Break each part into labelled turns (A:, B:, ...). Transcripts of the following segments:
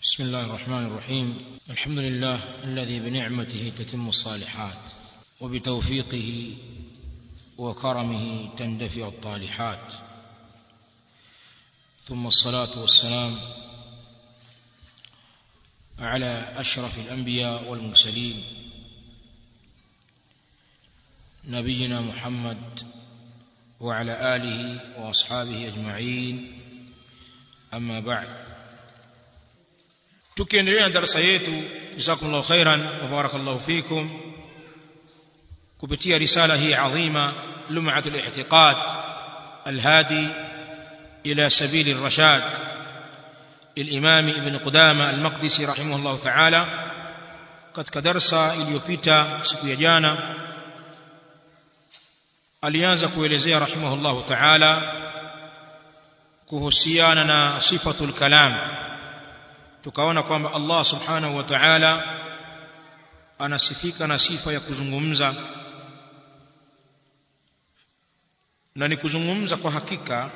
A: بسم الله الرحمن الرحيم الحمد لله الذي بنعمته تتم الصالحات وبتوفيقه وكرمه تندفع الطالحات ثم الصلاة والسلام على أشرف الأنبياء والمرسلين نبينا محمد وعلى آله وأصحابه أجمعين أما بعد tukiendelea na darasa yetu jazakumullahu khairan wa barakallahu fikum kupitia risala hii adhima lum'atul i'tiqad alhadi ila sabil ar-rashad للإمام ابن قدامة المقدسي رحمه الله تعالى katika darsa iliyopita siku ya jana alianza kuelezea rahimahullahu ta'ala kuhusiana na sifatul kalam tukaona kwamba Allah subhanahu wa ta'ala anasifika na sifa ya kuzungumza na ni kuzungumza kwa hakika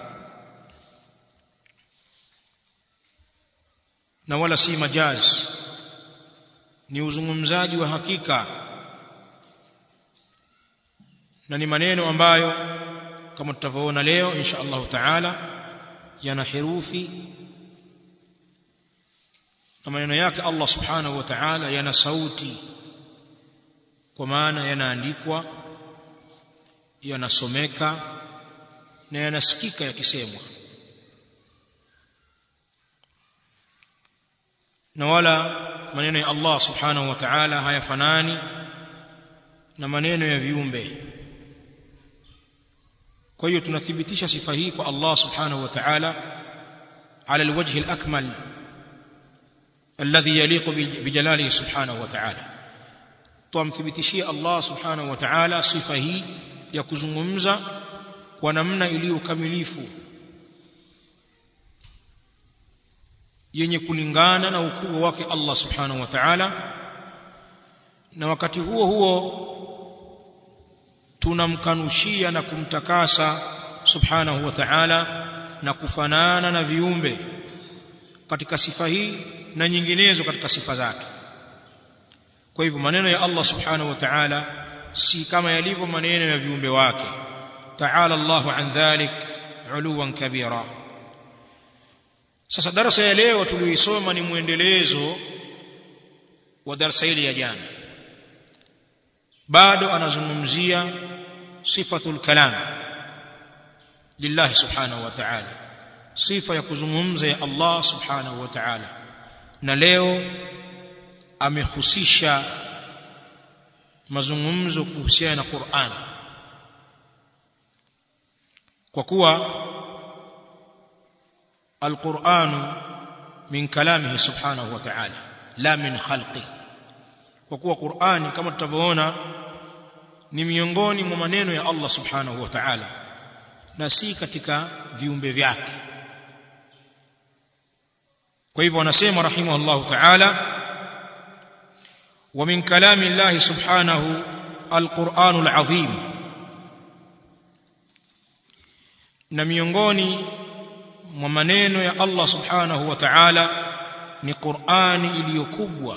A: na wala si majaz ni uzungumzaji wa hakika na ni maneno ambayo kama tutavyoona leo insha Allah taala yana herufi na maneno yake Allah subhanahu wa ta'ala yana sauti kwa maana yanaandikwa yanasomeka na yanasikika yakisemwa na wala maneno ya Allah subhanahu wa ta'ala hayafanani na maneno ya viumbe kwa hiyo tunathibitisha sifa hii kwa Allah subhanahu wa ta'ala ala alwajhi alakmal alladhi yaliqu bijalalihi subhanahu wa ta'ala tumthibitishie Allah subhanahu wa ta'ala sifa hii ya kuzungumza kwa namna iliyo kamilifu yenye kulingana na ukubwa wake Allah subhanahu wa ta'ala na wakati huo huo tunamkanushia na kumtakasa subhanahu wa ta'ala na kufanana na viumbe katika sifa hii na nyinginezo katika sifa zake kwa hivyo maneno ya Allah subhanahu wa ta'ala si kama yalivyo maneno ya viumbe wake ta'ala Allahu an dhalik uluwan kabira sasa darasa ya leo tuliyoisoma ni muendelezo wa darasa hili ya jana bado anazungumzia sifatul kalam lillahi subhanahu wa ta'ala sifa ya kuzungumza ya Allah subhanahu wa ta'ala na leo amehusisha mazungumzo kuhusiana na Qur'an kwa kuwa القرآن من كلامه سبحانه وتعالى لا من خلقه kwa kuwa Qur'ani kama tutavyoona ni miongoni mwa maneno ya Allah subhanahu wa ta'ala na si katika viumbe vyake kwa hivyo anasema rahimahullah ta'ala wa min kalami Allah subhanahu al-Qur'anul azim na miongoni mwa maneno ya Allah subhanahu wa ta'ala ni Qur'ani iliyokubwa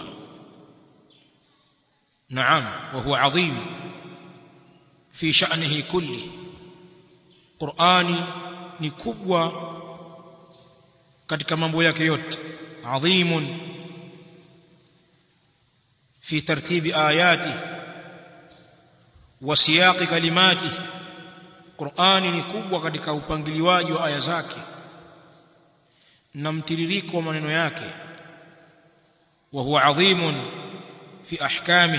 A: naam wa huwa adhim fi sha'nihi kulli Qur'ani ni kubwa katika mambo yake yote adhimun fi tartibi ayati wa siyaqi kalimati Qur'ani ni kubwa katika upangiliwaji wa aya zake na mtiririko wa maneno yake wa huwa adhimun fi ahkami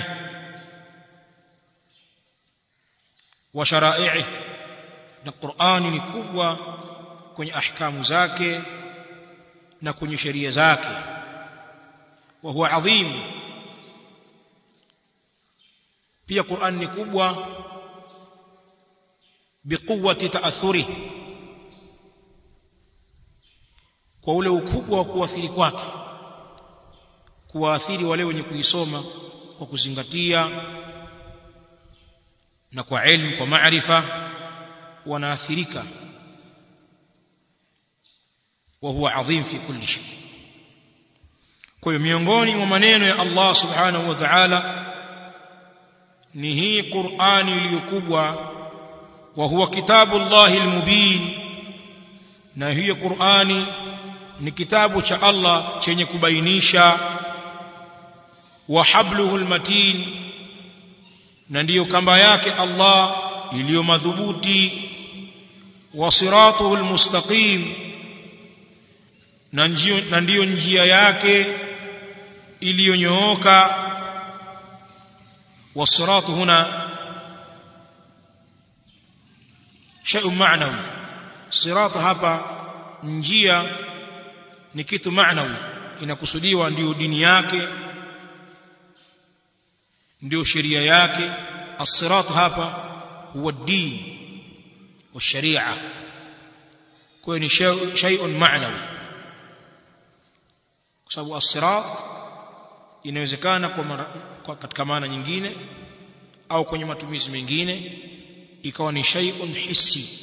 A: wa shara'i'i na Qur'ani ni kubwa kwenye ahkamu zake na kwenye sheria zake wa huwa adhim pia Qur'an ni kubwa biquwwati ta'athurihi kwa ule ukubwa wa kuathiri kwake kuwaathiri wale wenye kuisoma kwa kuzingatia na kwa elimu kwa maarifa wanaathirika wa huwa adhim fi kulli shay kwa hiyo miongoni mwa maneno ya Allah subhanahu wa ta'ala ni hii Qur'ani iliyokubwa wa huwa kitabu Allahi almubin na hiyo Qur'ani ni kitabu cha Allah chenye kubainisha wa habluhu almatin na ndiyo kamba yake Allah iliyo madhubuti wa siratuhu almustaqim na ndiyo njia yake iliyonyooka والصراط هنا شيء معنوي صراط hapa njia ni kitu maanawi inakusudiwa ndio dini yake ndio sheria yake as-sirat hapa huwa din wa sharia kwa ni shay'un ma'nawi kwa sababu as-sirat inawezekana kwa, mara, kwa katika maana nyingine au kwenye matumizi mengine ikawa ni shay'un hissi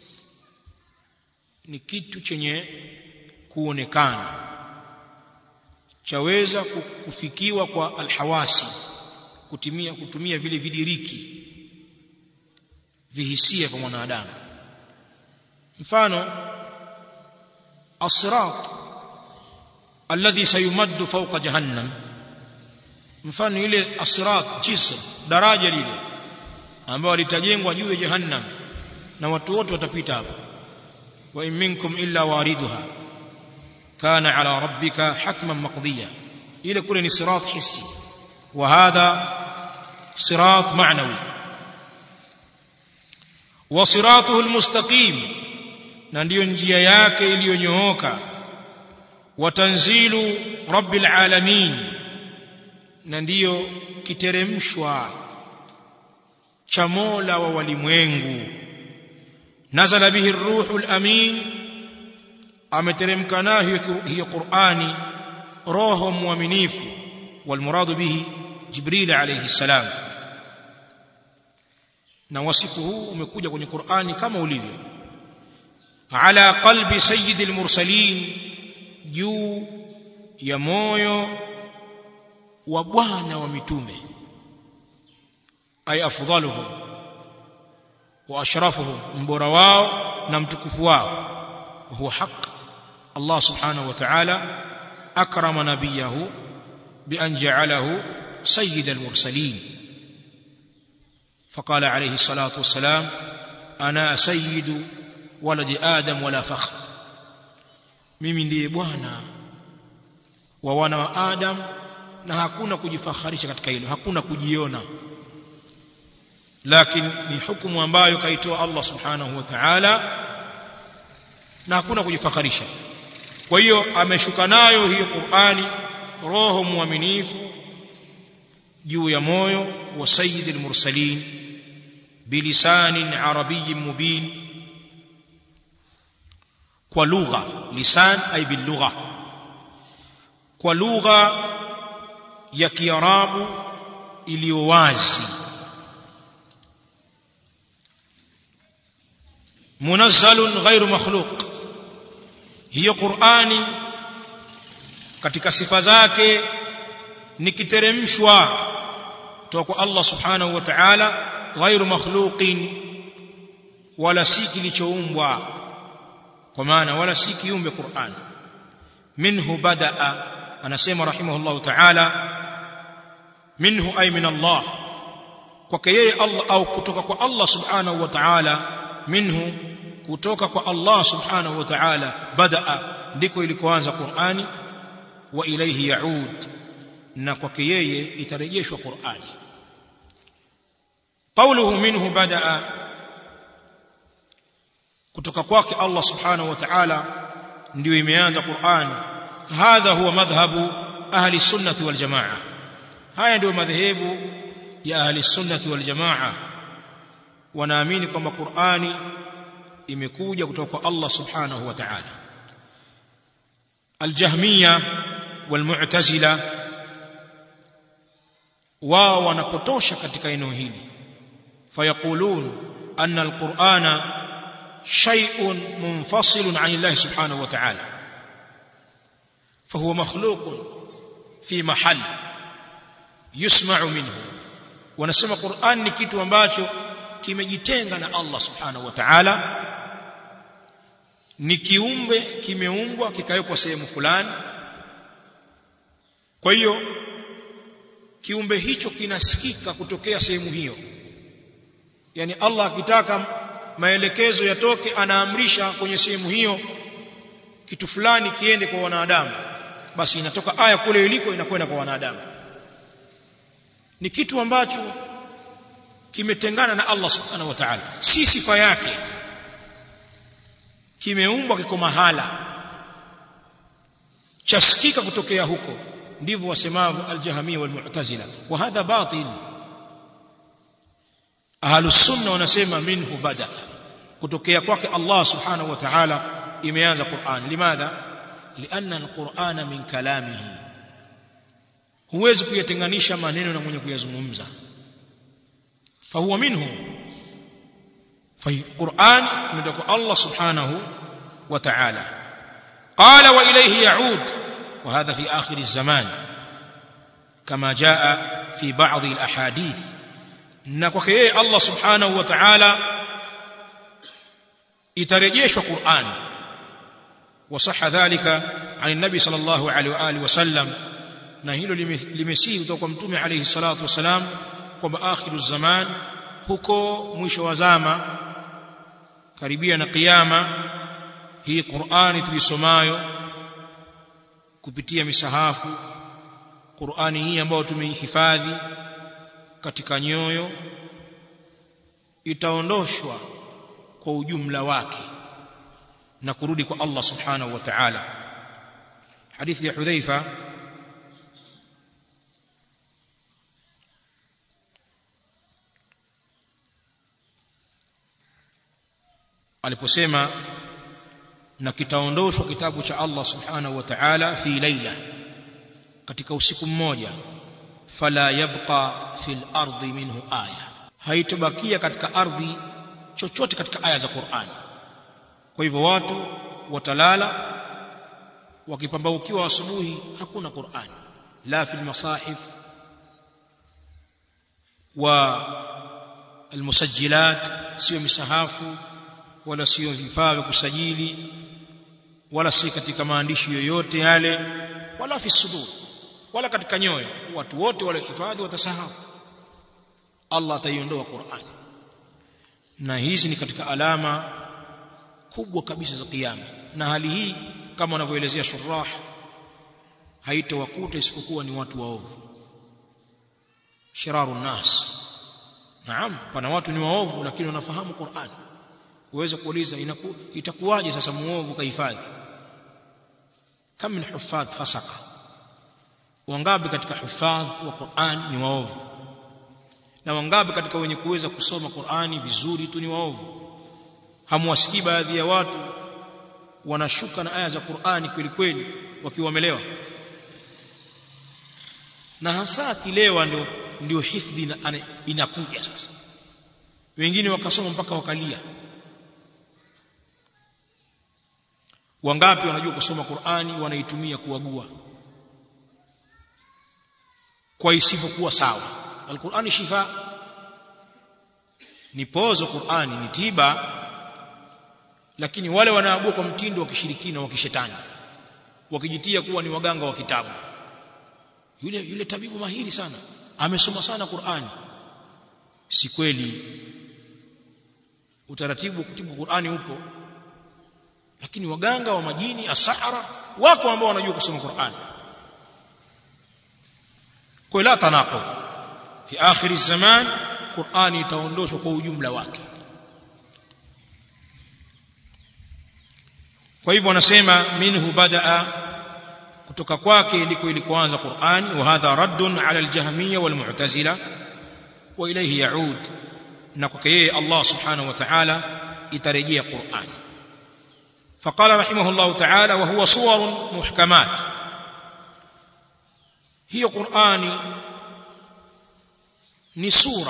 A: ni kitu chenye kuonekana chaweza kufikiwa kwa alhawasi kutumia kutumia vile vidiriki vihisia kwa mwanadamu mfano as-sirat alladhi sayumaddu fawqa jahannam mfano ile asirat jisr daraja lile ambalo litajengwa juu ya jahannam na watu wote watapita hapo wa in minkum illa wariduha kana ala rabbika hatman maqdiya ile kule ni sirat hissi wa hadha sirat ma'nawi wa siratuhu almustaqim na ndiyo njia yake iliyonyooka wa tanzilu rabbil alamin na ndiyo kiteremshwa cha Mola wa walimwengu nazala bihi ruhul amin ameteremka nayo hiyo Qur'ani roho muaminifu walmuradu bihi Jibril alayhi salam na wasifu huu umekuja kwenye Qur'ani kama ulivyo ala qalbi sayyidil mursalin juu ya moyo wa bwana wa mitume ay afdaluhum wa ashrafuhum mbora wao na mtukufu wao huwa haq Allah subhanahu wa ta'ala akrama nabiyahu bi an ja'alahu sayyid al-mursalin فقال عليه الصلاة والسلام أنا سيد ولد آدم ولا فخر mimi ndiye bwana wa wana wa Adam na hakuna kujifakharisha katika hilo hakuna kujiona lakini ni hukumu ambayo kaitoa Allah subhanahu wa ta'ala na hakuna kujifakharisha kwa hiyo ameshuka nayo hiyo Qur'ani roho muaminifu juu ya moyo wa sayyidil mursalin bilisanin arabiyyin mubin kwa lugha lisan ay bil lugha kwa lugha ya kiarabu iliyo wazi munazzalun ghairu makhluq hiyo qurani katika sifa zake ni kiteremshwa kutoka kwa Allah subhanahu wa ta'ala ghairu makhluqin wala si kilichoumbwa kwa maana wala si kiumbe Qur'an minhu badaa anasema rahimahullah ta'ala minhu ay min Allah kwake yeye Allah au kutoka kwa Allah subhanahu wa ta'ala minhu kutoka kwa Allah subhanahu wa ta'ala badaa ndiko ilikoanza Qur'ani wa ilayhi yaud na kwake yeye itarejeshwa Qur'ani qawluhu minhu badaa kutoka kwake Allah subhanahu wa ta'ala ndio imeanza Qur'an hadha huwa madhhabu ahli sunnati wal jamaa haya ndio madhehebu ya ahli sunnati wal jamaa wanaamini kwamba Qur'ani imekuja kutoka kwa Allah subhanahu wa ta'ala aljahmiya walmu'tazila wao wanapotosha katika eneo hili fayaqulun anna alqur'ana shay'un munfasilun 'an Allah subhanahu wa ta'ala fahuwa makhluqun fi mahali yusma'u minhu wanasema Qur'an ni kitu ambacho kimejitenga na Allah subhanahu wa ta'ala ni kiumbe kimeumbwa kikawekwa sehemu fulani kwa hiyo kiumbe hicho kinasikika kutokea sehemu hiyo yani Allah akitaka maelekezo yatoke anaamrisha kwenye sehemu hiyo kitu fulani kiende kwa wanadamu basi inatoka aya kule iliko inakwenda kwa wanadamu ni kitu ambacho kimetengana na Allah subhanahu wa ta'ala si sifa yake kimeumbwa kiko mahala chasikika kutokea huko ndivyo wasemavyo al-jahmiyya wal-mu'tazila wa hadha batil ahlus sunna wanasema minhu bada kutokea kwake Allah subhanahu wa ta'ala imeanza Qur'an limadha lianna al-Qur'ana min kalamihi huwezi kuyatenganisha maneno na mwenye kuyazungumza fahuwa minhu فالقرآن من الله سبحانه وتعالى قال وإليه يعود وهذا في آخر الزمان كما جاء في بعض الأحاديث نكوكي الله سبحانه وتعالى يترجيش القرآن وصح ذلك عن النبي صلى الله عليه وآله وسلم نهيل لمسيه وتوقع متومي عليه الصلاة والسلام kwamba akhiru zaman huko mwisho wa zama karibia na kiyama hii Qur'ani tuisomayo kupitia misahafu Qur'ani hii ambayo tumeihifadhi katika nyoyo itaondoshwa kwa ujumla wake na kurudi kwa Allah subhanahu wa ta'ala hadithi ya Hudhaifa aliposema na kitaondoshwa kitabu cha Allah subhanahu wa ta'ala fi laila katika usiku mmoja fala yabqa fil ardi minhu aya haitobakia katika ardhi chochote katika aya za Qur'an kwa hivyo watu watalala wakipambaukiwa asubuhi hakuna Qur'an la fil masahif wa almusajjilat sio misahafu wala sio vifaa vya kusajili wala si katika maandishi yoyote yale wala fi sudur wala katika nyoyo watu wote wale hifadhi watasahau Allah ataiondoa Qur'an na hizi ni katika alama kubwa kabisa za kiyama na hali hii kama wanavyoelezea shurah haitawakuta isipokuwa ni watu waovu shiraru nas naam pana watu ni waovu lakini wanafahamu Qur'an uweze kuuliza inaku, itakuwaje sasa muovu kahifadhi kam min huffadh fasaka wangapi katika huffadh wa Qur'an ni waovu na wangapi katika wenye kuweza kusoma Qur'ani vizuri tu ni waovu hamwasikii baadhi ya watu wanashuka na aya za Qur'ani kweli kweli wakiwa wamelewa na hasa akilewa ndio ndio hifdhi inakuja sasa wengine wakasoma mpaka wakalia wangapi wanajua kusoma Qur'ani wanaitumia kuagua kwa isivyokuwa sawa Al-Qur'ani shifa ni pozo Qur'ani ni tiba lakini wale wanaagua kwa mtindo wa kishirikina wa kishetani wakijitia kuwa ni waganga wa kitabu yule yule tabibu mahiri sana amesoma sana Qur'ani si kweli utaratibu wa kutibu Qur'ani upo lakini waganga wa majini asahara wako ambao wanajua kusoma Qur'an kwa la tanaqud fi akhir zaman Qur'an itaondoshwa kwa ujumla wake kwa hivyo wanasema minhu badaa kutoka kwake ndiko ilikoanza Qur'an wa hadha raddun ala al-jahmiyya wal mu'tazila wa ilayhi yaud na kwake yeye Allah subhanahu wa ta'ala itarejea Qur'an فقال رحمه الله تعالى وهو صور محكمات هي قرآن ni sura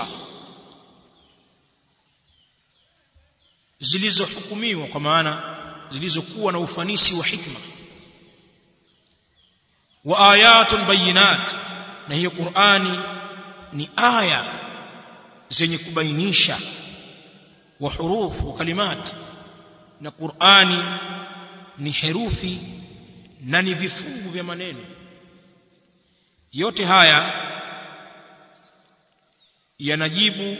A: zilizohukumiwa kwa maana zilizokuwa na ufanisi wa hikma wa ayatun bayinat na hiyo Qur'ani ni aya zenye kubainisha wa hurufu wa kalimat na Qur'ani ni herufi na ni vifungu vya maneno yote haya yanajibu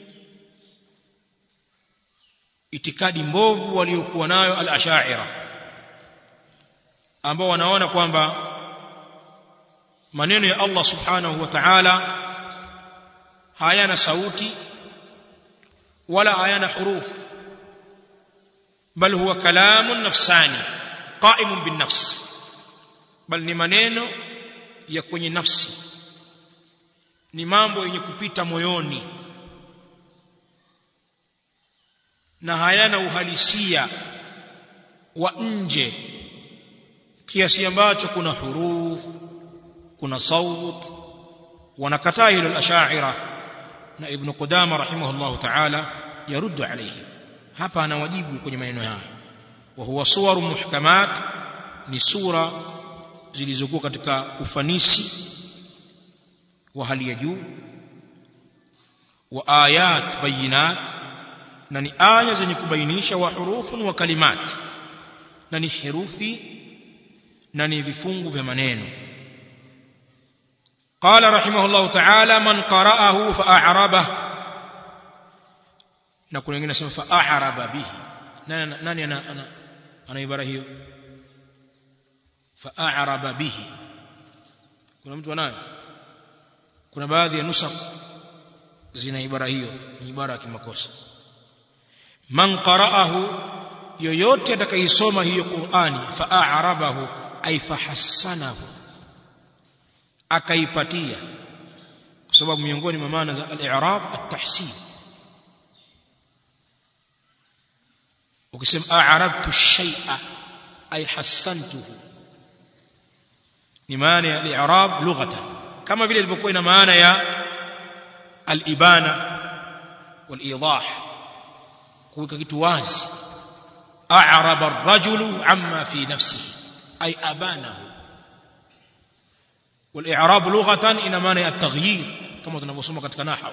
A: itikadi mbovu waliokuwa nayo al-ash'ira ambao wanaona kwamba maneno ya Allah subhanahu wa ta'ala hayana sauti wala hayana huruf bal huwa kalamun nafsani qa'imun bin nafs bal ni maneno ya kwenye nafsi ni mambo yenye kupita moyoni na hayana uhalisia wa nje kiasi ambacho kuna huruf kuna saut wanakataa hilo al-ash'ira na ibn qudama rahimahullah ta'ala yaruddu alayhi hapa anawajibu kwenye maneno haya wa huwa suwaru muhkamat ni sura zilizokuwa katika ufanisi wa hali ya juu wa ayat bayinat na ni aya zenye kubainisha wa hurufun wa kalimat na ni herufi na ni vifungu vya maneno قال رحمه الله تعالى من قرأه فأعربه na kuna wengine nasema fa'araba bihi nani nani ana ana, ana ibara hiyo fa'araba bihi kuna mtu anayo kuna baadhi ya nusakh zina ibara hiyo ni ibara ya kimakosa man qara'ahu yoyote atakayesoma hiyo Qur'ani fa'arabahu ay fahassanahu akaipatia kwa sababu miongoni mwa maana za al-i'rab at-tahsin ukisema a'rabtu shay'a ay hassantuhu ni maana ya al-i'rab lughatan kama vile ilivyokuwa ina maana ya al-ibana wal-idah kuweka kitu wazi a'raba ar-rajulu amma fi nafsihi ay abanahu wal-i'rab lughatan ina maana ya at-taghyir kama tunavyosoma katika nahwu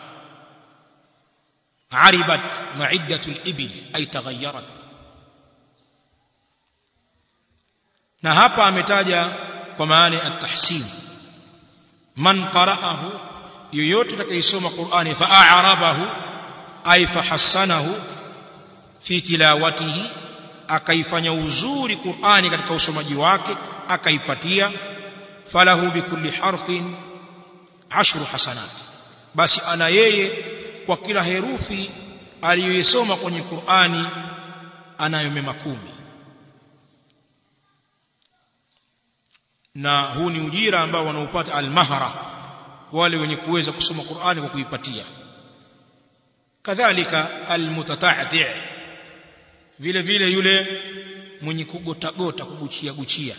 A: عربت معدة الإبل أي تغيرت na hapa ametaja kwa maana at-tahsin man qara'ahu yoyote atakayesoma Qur'ani fa'arabahu ay fahassanahu fi tilawatihi akaifanya uzuri Qur'ani katika usomaji wake akaipatia falahu bikulli harfin ashru hasanat basi ana yeye kwa kila herufi aliyoisoma kwenye Qur'ani anayo mema kumi na huu ni ujira ambao wanaupata almahra wale wenye kuweza kusoma Qur'ani kwa kuipatia kadhalika almutata'ti vile vile yule mwenye kugotagota kuguchia guchia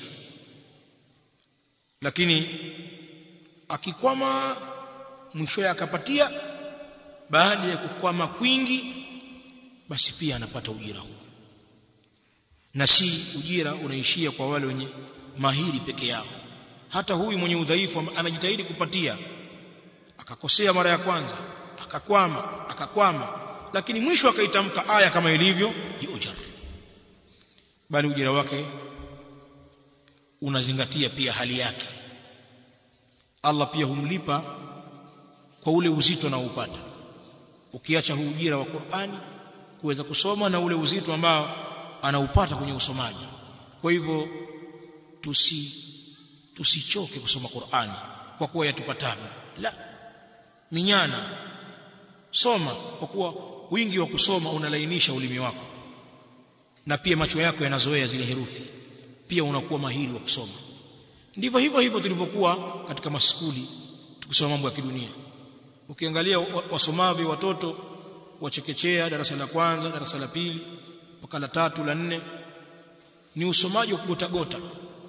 A: lakini akikwama mwisho akapatia baada ya kukwama kwingi basi pia anapata ujira huu na si ujira unaishia kwa wale wenye mahiri peke yao hata huyu mwenye udhaifu anajitahidi kupatia akakosea mara ya kwanza akakwama akakwama lakini mwisho akaitamka aya kama ilivyo yujar bali ujira wake unazingatia pia hali yake Allah pia humlipa kwa ule uzito anaoupata ukiacha huu ujira wa Qur'ani kuweza kusoma na ule uzito ambao anaupata kwenye usomaji kwa hivyo tusi tusichoke kusoma Qur'ani kwa kuwa yatupatabu la minyana soma kwa kuwa wingi wa kusoma unalainisha ulimi wako na pia macho yako yanazoea zile herufi pia unakuwa mahiri wa kusoma ndivyo hivyo hivyo tulivyokuwa katika maskuli tukisoma mambo ya kidunia ukiangalia wasomavyo watoto wachekechea darasa la kwanza darasa la pili mpaka la tatu la nne ni usomaji wa kugotagota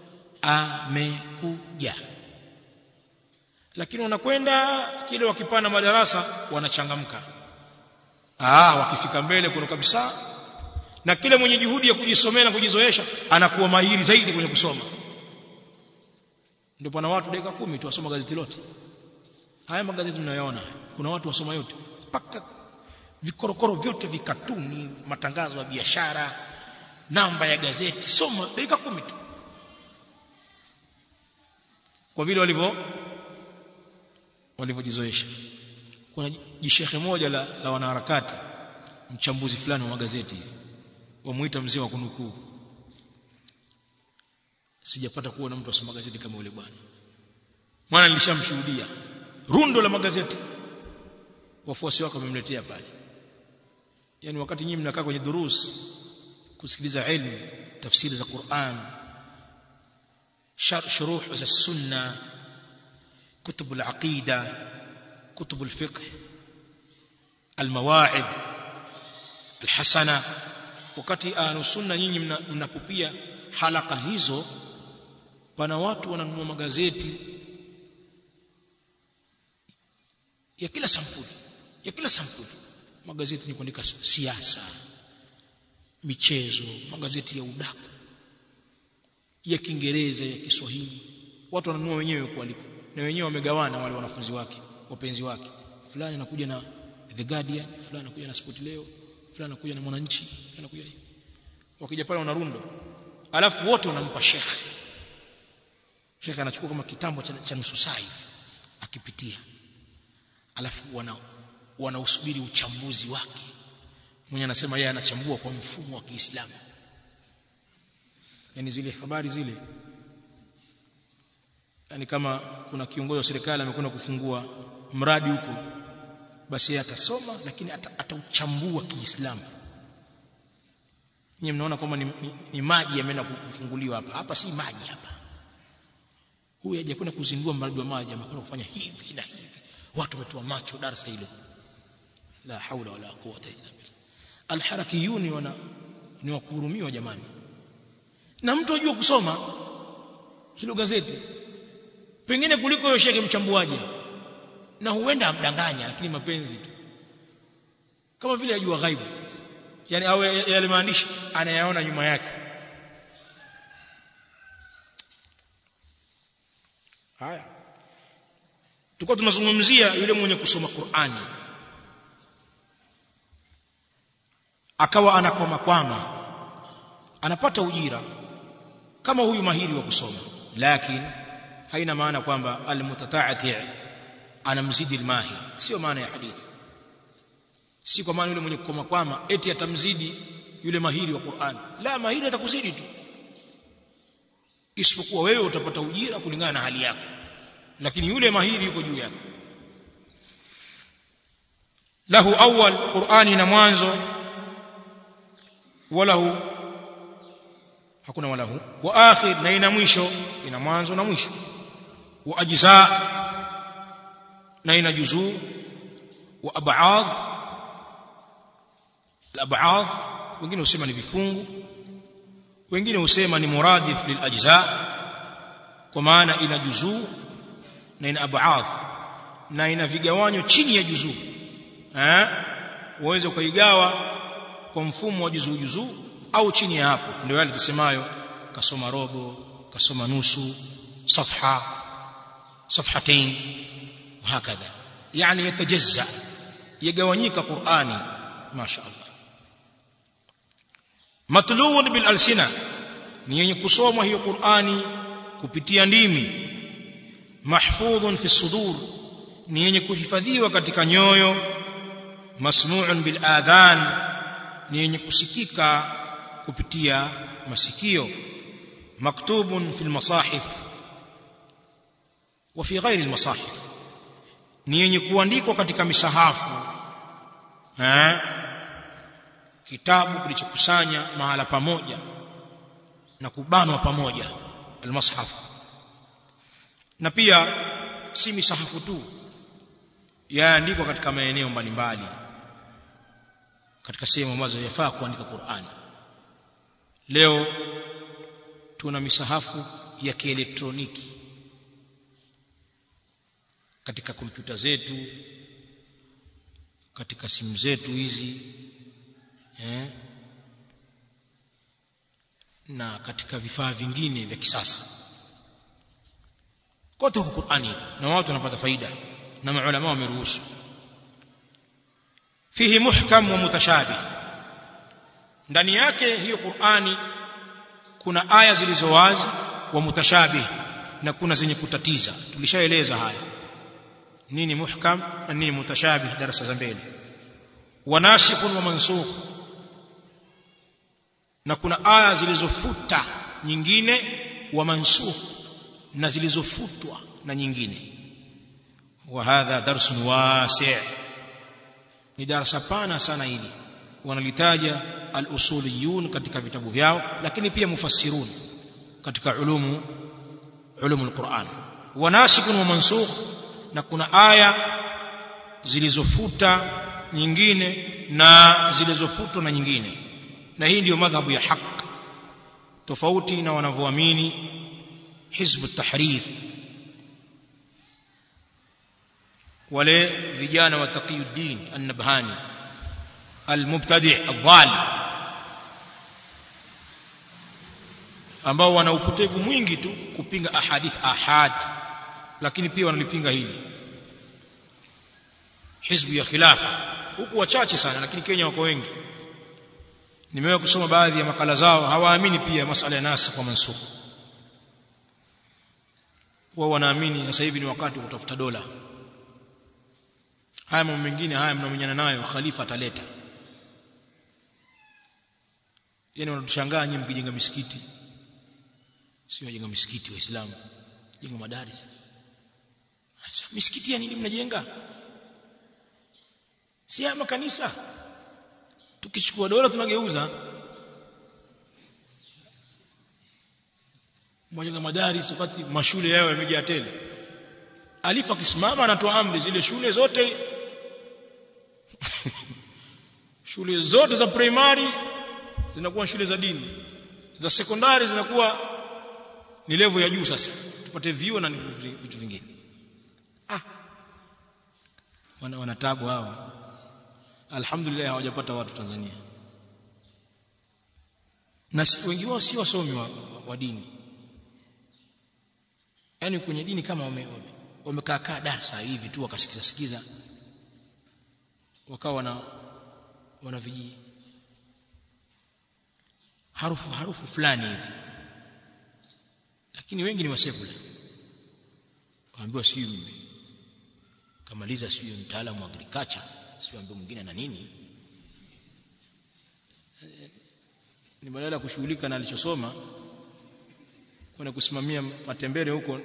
A: amekuja lakini wanakwenda kile wakipanda madarasa wanachangamka ah wakifika mbele kuna kabisa na kile mwenye juhudi ya kujisomea na kujizoesha anakuwa mahiri zaidi kwenye kusoma ndio pana watu dakika kumi tu wasoma gazeti lote haya magazeti mnayoona kuna watu wasoma yote mpaka vikorokoro vyote vikatuni matangazo ya biashara namba ya gazeti soma dakika kumi tu kwa vile walivyo walivyojizoesha kuna jishehe moja la, la wanaharakati mchambuzi fulani wa magazeti wamuita mzee wa kunukuu sijapata kuona mtu asoma gazeti kama yule bwana maana nilishamshuhudia rundo la magazeti wafuasi wake wamemletea pale yani wakati nyinyi mnakaa kwenye durus kusikiliza ilmu tafsiri za Qur'an shuruh za sunna كتب العقيدة كتب الفقه المواعظ الحسنة wakati ahlu sunna nyinyi mnapopia halaka hizo pana watu wananunua magazeti ya kila sampuli ya kila sampuli magazeti ni kuandika siasa michezo magazeti ya udaku ya Kiingereza ya Kiswahili watu wananunua wenyewe kualiko na wenyewe wamegawana wale wanafunzi wake wapenzi wake fulani anakuja na The Guardian fulani anakuja na Sport Leo fulani anakuja na Mwananchi fulani anakuja na wakija pale wanarundo alafu wote wanampa shekhe shekhe anachukua kama kitambo cha, cha nusu saa hivi akipitia alafu wana wanausubiri uchambuzi wake mwenye anasema yeye anachambua kwa mfumo wa Kiislamu yani zile habari zile yani kama kuna kiongozi wa serikali amekwenda kufungua mradi huko basi yeye atasoma lakini atauchambua ata Kiislamu nyinyi mnaona kwamba ni, ni, ni maji yameenda kufunguliwa hapa hapa si maji hapa huyu hajakwenda kuzindua mradi wa maji amekwenda kufanya hivi na hivi watu wametoa macho darasa hilo la haula wala quwwata illa billah alharakiyuni wana ni wa kuhurumiwa jamani na mtu ajua kusoma hilo gazeti pengine kuliko yeye sheke mchambuaji na huenda amdanganya lakini mapenzi tu kama vile ajua ghaibu yani au yale maandishi anayaona nyuma yake haya tulikuwa tunazungumzia yule mwenye kusoma Qur'ani akawa anakwama kwama anapata ujira kama huyu mahiri wa kusoma lakini haina maana kwamba almutata'ati anamzidi almahir sio maana ya hadithi si kwa maana yule mwenye kukoma kwama eti atamzidi yule mahiri wa Qur'an la mahiri atakuzidi tu isipokuwa wewe utapata ujira kulingana na hali yako lakini yule mahiri yuko juu yako lahu awwal qur'ani na mwanzo walahu hakuna walahu wa akhir na ina mwisho ina mwanzo na mwisho wa ajza na ina juzuu wa ab'ad al-ab'ad wengine husema ni vifungu wengine husema ni muradif lil ajza kwa maana ina juzuu na ina ab'ad na ina vigawanyo chini ya juzuu eh uweze kuigawa kwa mfumo wa juzuu juzuu au chini ya hapo ndio yale tusemayo kasoma robo kasoma nusu safha safhatain وهكذا يعني يتجزأ يغوانيك قرآني ما شاء الله مطلوب بالألسنة ni yenye kusomwa hiyo Qur'ani kupitia ndimi mahfudhun fi sudur ni yenye kuhifadhiwa katika nyoyo masmu'un bil adhan ni yenye kusikika kupitia masikio maktubun fil masahif wa fi ghairi al masahif ni yenye kuandikwa katika misahafu eh kitabu kilichokusanya mahala pamoja na kubanwa pamoja almushaf na pia si misahafu tu yaandikwa katika maeneo mbalimbali katika sehemu ambazo yafaa kuandika Qur'ani leo tuna misahafu ya kielektroniki katika kompyuta zetu katika simu zetu hizi eh, na katika vifaa vingine vya kisasa kote huko Qur'ani na watu wanapata faida na maulama wameruhusu fihi muhkam wa mutashabih ndani yake hiyo Qur'ani kuna aya zilizo wazi wa mutashabih na kuna zenye kutatiza tulishaeleza haya nini muhkam na nini mutashabih darasa za mbele wanasikh wa mansukh na kuna aya zilizofuta nyingine wa mansukh na zilizofutwa na nyingine wa hadha darsun wasi' ni darasa pana sana hili wanalitaja al-usuliyun katika vitabu vyao lakini pia mufassirun katika ulumu ulumu al-Qur'an wanasikun wa mansukh na kuna aya zilizofuta nyingine na zilizofutwa na nyingine na hii ndiyo madhhabu ya haq tofauti na wanavyoamini hizb at-tahrir wale vijana wa taqiyuddin an-nabhani al-mubtadi' ad-dhal ambao wana upotevu mwingi tu kupinga ahadith ahad lakini pia wanalipinga hili hizbu ya khilafa huku wachache sana lakini Kenya wako wengi nimewahi kusoma baadhi ya makala zao hawaamini pia masala ya nasi kwa mansukh wao wanaamini sasa hivi ni wakati wa kutafuta dola haya mambo mengine haya mnamenyana nayo khalifa ataleta yani wanatushangaa nyinyi mkijenga misikiti sio wajenga misikiti waislamu jenga madaris sasa misikiti ya nini mnajenga si ya makanisa tukichukua dola tunageuza mwajenga madaris wakati mashule yao yamejaa tele alifa akisimama anatoa amri zile shule zote shule zote za primary zinakuwa shule za dini za sekondari zinakuwa ni level ya juu sasa tupate vyuo na vitu vingine ah wana wanatabu hao alhamdulillah hawajapata watu Tanzania na wengi wao si wasomi wa, wa dini yani kwenye dini kama wame, wame wamekaa kaa darasa hivi tu wakasikiza sikiza wakawa wana wana viji harufu harufu fulani hivi lakini wengi ni wasekula waambiwa sio kamaliza sio mtaalamu wa agriculture sio ambaye mwingine na nini ni badala ya kushughulika na alichosoma kwenda kusimamia matembele huko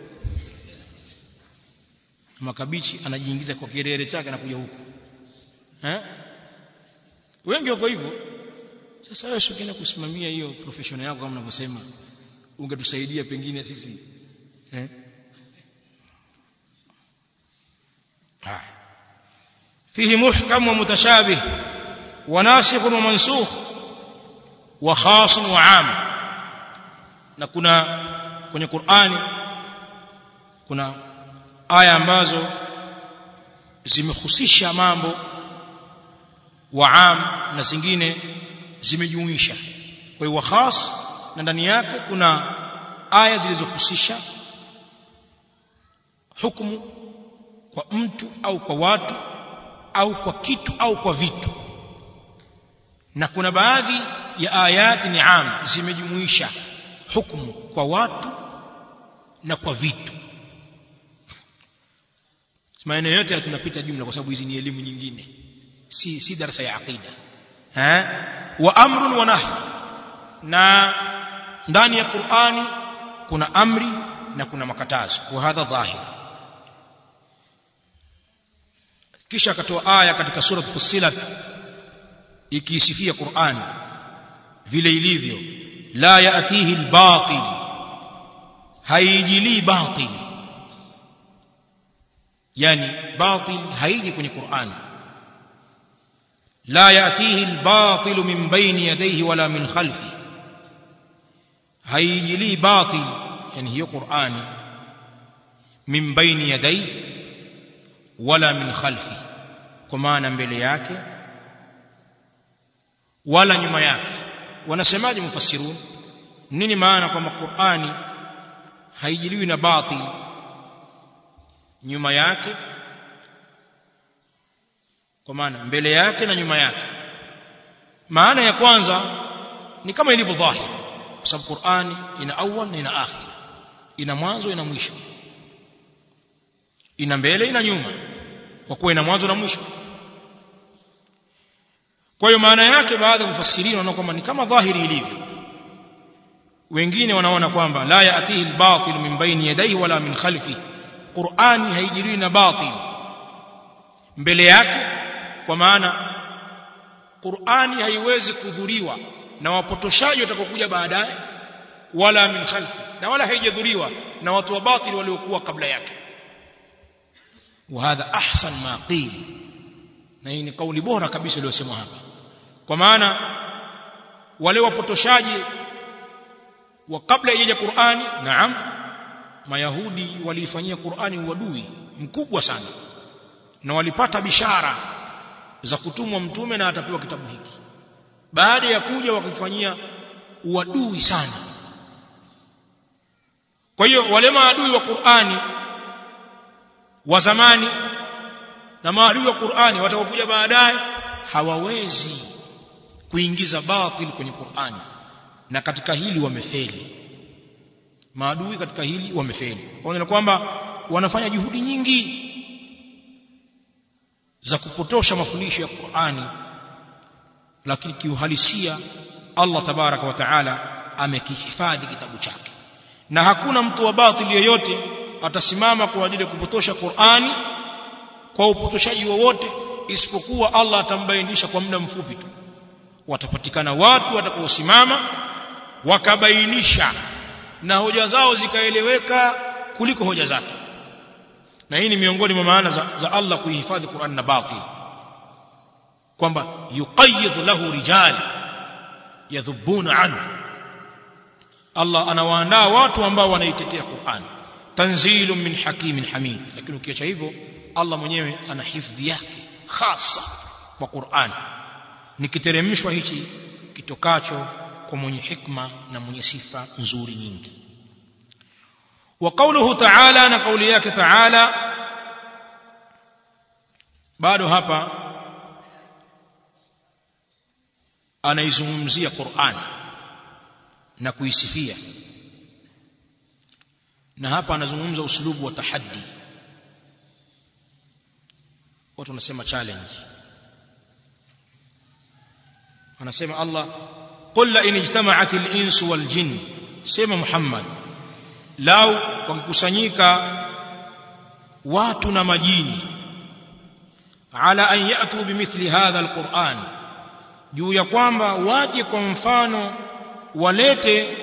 A: makabichi anajiingiza kwa kirere chake na kuja huko eh wengi wako hivyo sasa wewe ukienda kusimamia hiyo profession yako kama unavyosema ungetusaidia pengine sisi eh فيه محكم ومتشابه وناسخ ومنسوخ وخاص وعام na kuna kwenye Qur'ani kuna aya ambazo zimehusisha mambo wa am na zingine zimejumuisha kwa hiyo khas na ndani yake kuna aya zilizohusisha hukumu kwa mtu au kwa watu au kwa kitu au kwa vitu na kuna baadhi ya ayati ni am zimejumuisha hukumu kwa watu na kwa vitu maeneo yote tunapita jumla kwa sababu hizi ni elimu nyingine si si darasa ya aqida eh wa amrun wa nahy na ndani ya Qur'ani kuna amri na kuna makatazo kwa hadha dhahir kisha akatoa aya katika sura Fussilat ikisifia Qur'an vile ilivyo la yaatihi albatil haijili batil yani batil haiji kwenye Qur'an la yaatihi albatil min bayni yadayhi wala min khalfi haijili batil yani hiyo Qur'ani min bayni yadayhi wala min khalfi kwa maana mbele yake wala nyuma yake wanasemaje mufassirun nini maana kwamba Qur'ani haijiliwi na batil nyuma yake kwa maana mbele yake na nyuma yake maana ya kwanza ni kama ilivyo dhahir kwa sababu Qur'ani ina awwal na ina akhir ina mwanzo ina mwisho ina mbele ina nyuma kwa kuwa ina mwanzo na mwisho kwa hiyo maana yake baadhi ya mufassirini wanaona kwamba ni kama dhahiri ilivyo wengine wanaona kwamba la yaatihi albatil min baini yadayhi wala min khalfi Qur'ani haijiriwi na batil mbele yake kwa maana Qur'ani haiwezi kudhuriwa na wapotoshaji watakaokuja baadaye wala min khalfi na wala haijadhuriwa na watu wa batili waliokuwa kabla yake وهذا احسن ما قيل na hii ni kauli bora kabisa iliyosemwa hapa kwa maana wale wapotoshaji wa kabla ya Qur'ani naam mayahudi waliifanyia Qur'ani uadui mkubwa sana na walipata bishara za kutumwa mtume na atapewa kitabu hiki baada ya kuja wakifanyia uadui sana kwa hiyo wale maadui wa Qur'ani wa zamani na maadui wa Qur'ani watakaokuja baadaye hawawezi kuingiza batil kwenye Qur'ani na katika hili wamefeli maadui katika hili wamefeli kwa kwamba wanafanya juhudi nyingi za kupotosha mafundisho ya Qur'ani lakini kiuhalisia Allah tabaraka wa taala amekihifadhi kitabu chake na hakuna mtu wa batili yoyote atasimama kwa ajili ya kupotosha Qur'ani kwa upotoshaji wowote isipokuwa Allah atambainisha kwa muda mfupi tu watapatikana watu watakaosimama wakabainisha na hoja zao zikaeleweka kuliko hoja zake na hii ni miongoni mwa maana za, za Allah kuihifadhi Qur'an na batil kwamba yuqayyid lahu rijal yadhubuna anhu Allah anawaandaa watu ambao wanaitetea Qur'an tanzilun min hakimin hamid lakini ukiacha hivyo Allah mwenyewe ana hifadhi yake hasa kwa Qur'an nikiteremshwa hichi kitokacho kwa mwenye hikma na mwenye sifa nzuri nyingi wa qawluhu ta'ala na kauli yake ta'ala bado hapa anaizungumzia Qur'an na kuisifia na hapa anazungumza uslubu wa tahaddi watu wanasema challenge anasema Allah qul la in ijtama'at al-ins wal jinn sema Muhammad lau wakikusanyika watu na majini ala an yatu bimithli hadha al-Qur'an juu ya kwamba waje kwa mfano walete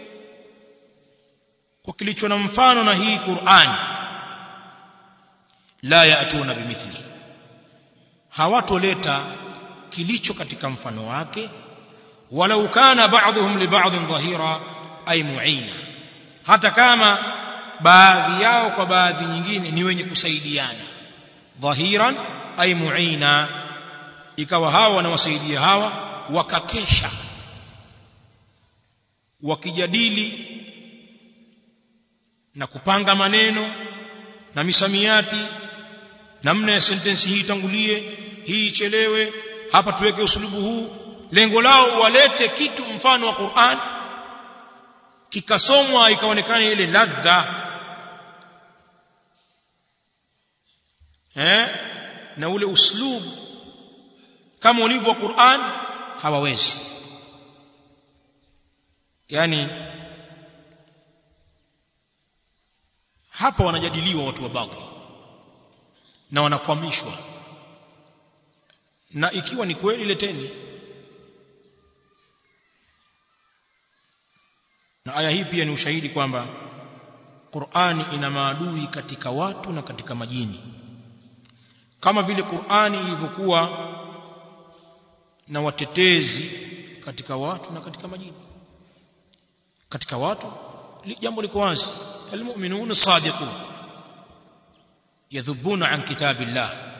A: kwa kilicho na mfano na hii Qur'an la yatuna bimithli hawatoleta kilicho katika mfano wake walau kana ba'dhum li ba'dhin dhahira ay mu'ina hata kama baadhi yao kwa baadhi nyingine ni wenye kusaidiana dhahiran ay mu'ina ikawa hawa wanawasaidia hawa wakakesha wakijadili na kupanga maneno na misamiati namna ya sentensi hii itangulie hii ichelewe hapa tuweke usulubu huu lengo lao walete kitu mfano wa Qur'an kikasomwa ikaonekana ile ladha eh na ule uslub kama ulivyo Qur'an hawawezi yani hapa wanajadiliwa watu wa batil na wanakwamishwa na ikiwa ni kweli leteni na aya hii pia ni ushahidi kwamba Qur'ani ina maadui katika watu na katika majini kama vile Qur'ani ilivyokuwa na watetezi katika watu na katika majini katika watu jambo liko wazi almu'minuna sadiqun yadhubuna an kitabillah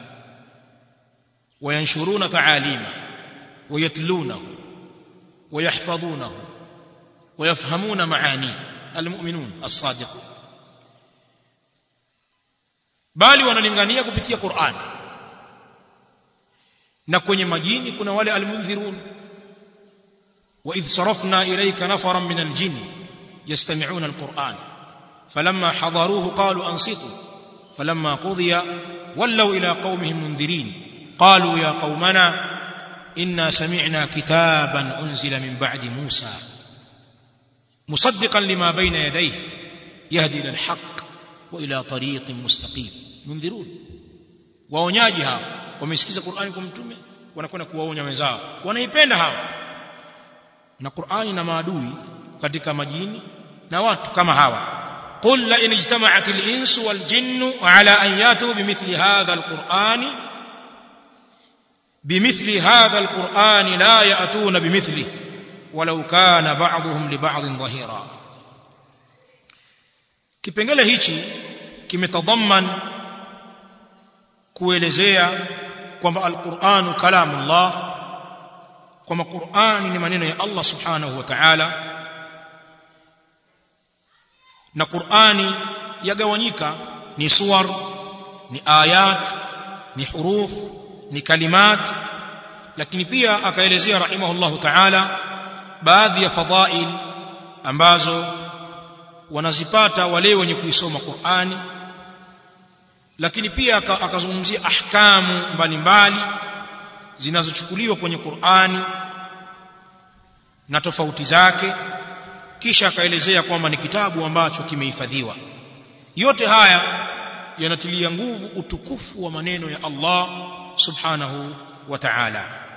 A: وينشرون تعاليمه ويتلونه ويحفظونه ويفهمون معانيه المؤمنون الصادقون bali wanalingania kupitia Qur'an na kwenye majini kuna wale almunzirun wa idh sarafna ilayka nafaran min aljin yastami'una alquran falamma hadaruhu qalu ansitu falamma qudiya wallaw ila qaumihim munzirin qalu ya qaumana inna sami'na kitaban unzila min ba'di musa musaddiqan lima bayna yadayhi yahdi ila alhaq wa ila tariqin mustaqim munzirun waonyaji hawa wamesikiza Qur'ani kwa mtume wanakwenda kuwaonya wenzao wanaipenda hawa na Qur'ani na maadui katika majini na watu kama hawa qul la in ijtama'at al-insu wal jinnu ala an yatu bimithli hadha al-qur'ani bimithli hadha al-qur'ani la ya'tuna bimithli walau kana ba'dhum li ba'dhin dhahira kipengele hichi kimetadhamman kuelezea kwamba alquranu kalamullah kwamba qurani ni maneno ya Allah subhanahu wa ta'ala na qurani yagawanyika ni suwar ni ayat ni huruf ni kalimat lakini pia akaelezea rahimahullahu ta'ala baadhi ya fadhail ambazo wanazipata wale wenye kuisoma Qur'ani lakini pia akazungumzia ahkamu mbalimbali zinazochukuliwa kwenye Qur'ani na tofauti zake kisha akaelezea kwamba ni kitabu ambacho kimehifadhiwa yote haya yanatilia nguvu utukufu wa maneno ya Allah subhanahu wa ta'ala